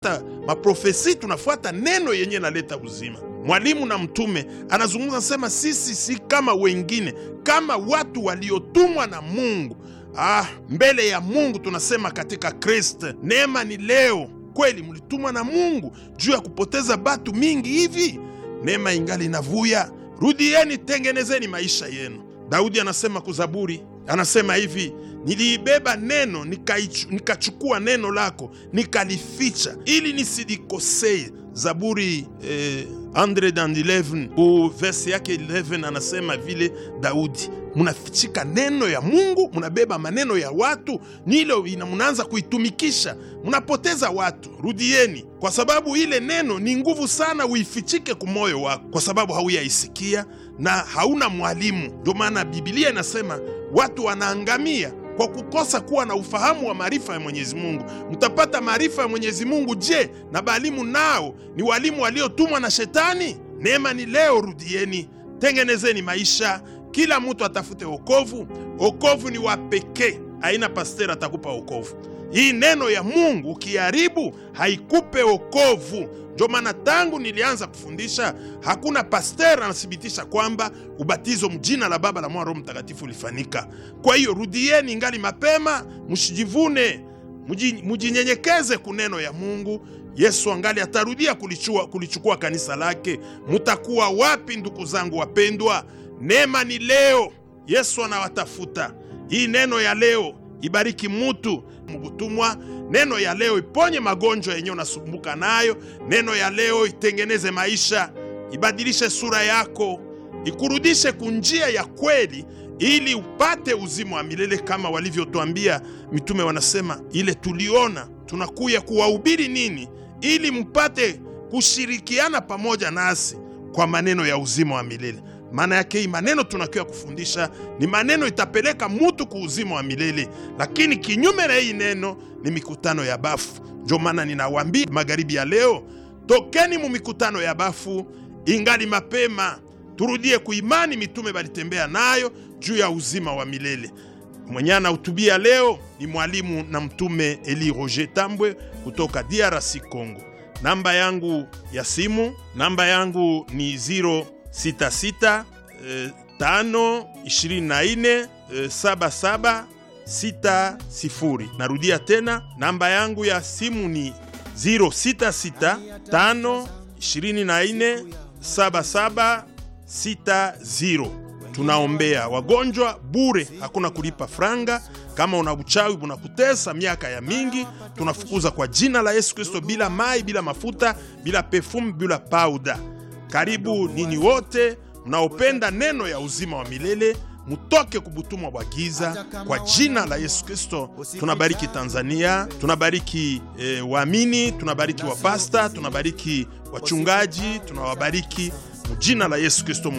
maprofesi tunafuata neno yenye naleta uzima. Mwalimu na mtume anazungumza sema, sisi si kama wengine, kama watu waliotumwa na Mungu. Ah, mbele ya Mungu tunasema katika Kristo, neema ni leo. Kweli mlitumwa na Mungu juu ya kupoteza batu mingi hivi? Neema ingali inavuya, rudieni, tengenezeni maisha yenu. Daudi anasema kuzaburi, anasema hivi niliibeba neno nikachukua neno lako nikalificha ili nisilikosee. Zaburi eh, 111 ku verse yake 11 anasema vile Daudi, munafichika neno ya Mungu, munabeba maneno ya watu, nilo munaanza kuitumikisha, munapoteza watu. Rudieni, kwa sababu ile neno ni nguvu sana, uifichike kumoyo wako, kwa sababu hauyaisikia na hauna mwalimu. Ndio maana Biblia inasema watu wanaangamia kwa kukosa kuwa na ufahamu wa maarifa ya Mwenyezi Mungu. Mtapata maarifa ya Mwenyezi Mungu je? Na balimu nao ni walimu waliotumwa na Shetani? Neema ni leo, rudieni, tengenezeni maisha, kila mtu atafute wokovu. Wokovu ni wa pekee, aina pasteri atakupa wokovu. Hii neno ya Mungu ukiharibu haikupe wokovu. Ndio maana tangu nilianza kufundisha hakuna pasteur anathibitisha kwamba ubatizo mjina la Baba la Mwana Roho Mtakatifu ulifanyika. Kwa hiyo rudieni, ingali mapema, msijivune, mujinyenyekeze kuneno ya Mungu. Yesu angali atarudia kulichua, kulichukua kanisa lake. Mutakuwa wapi ndugu zangu wapendwa? Neema ni leo, Yesu anawatafuta. Hii neno ya leo ibariki mutu mubutumwa. Neno ya leo iponye magonjwa yenye unasumbuka nayo. Neno ya leo itengeneze maisha, ibadilishe sura yako, ikurudishe kunjia ya kweli, ili upate uzima wa milele kama walivyotwambia mitume. Wanasema ile tuliona, tunakuya kuwahubiri nini, ili mpate kushirikiana pamoja nasi kwa maneno ya uzima wa milele. Maana yake hii maneno tunakiwa kufundisha ni maneno itapeleka mutu ku uzima wa milele, lakini kinyume na hii neno ni mikutano ya bafu. Ndio maana ninawambia magharibi ya leo, tokeni mu mikutano ya bafu, ingali mapema, turudie kuimani mitume balitembea nayo juu ya uzima wa milele. Mwenye anahutubia leo ni mwalimu na mtume Eli Roger Tambwe kutoka DRC Congo. Namba yangu ya simu, namba yangu ni 066 5 24 77 60. Narudia tena namba yangu ya simu ni 066 5 24 77 60. Tunaombea wagonjwa bure, hakuna kulipa franga. Kama una uchawi unakutesa miaka ya mingi, tunafukuza kwa jina la Yesu Kristo, bila mai, bila mafuta, bila perfume, bila pauda. Karibu nini wote mnaopenda neno ya uzima wa milele mutoke kubutumwa bwa giza kwa jina la Yesu Kristo. Tunabariki Tanzania, tunabariki e, waamini, tunabariki wapasta, tunabariki wachungaji, tunawabariki mujina la Yesu Kristo.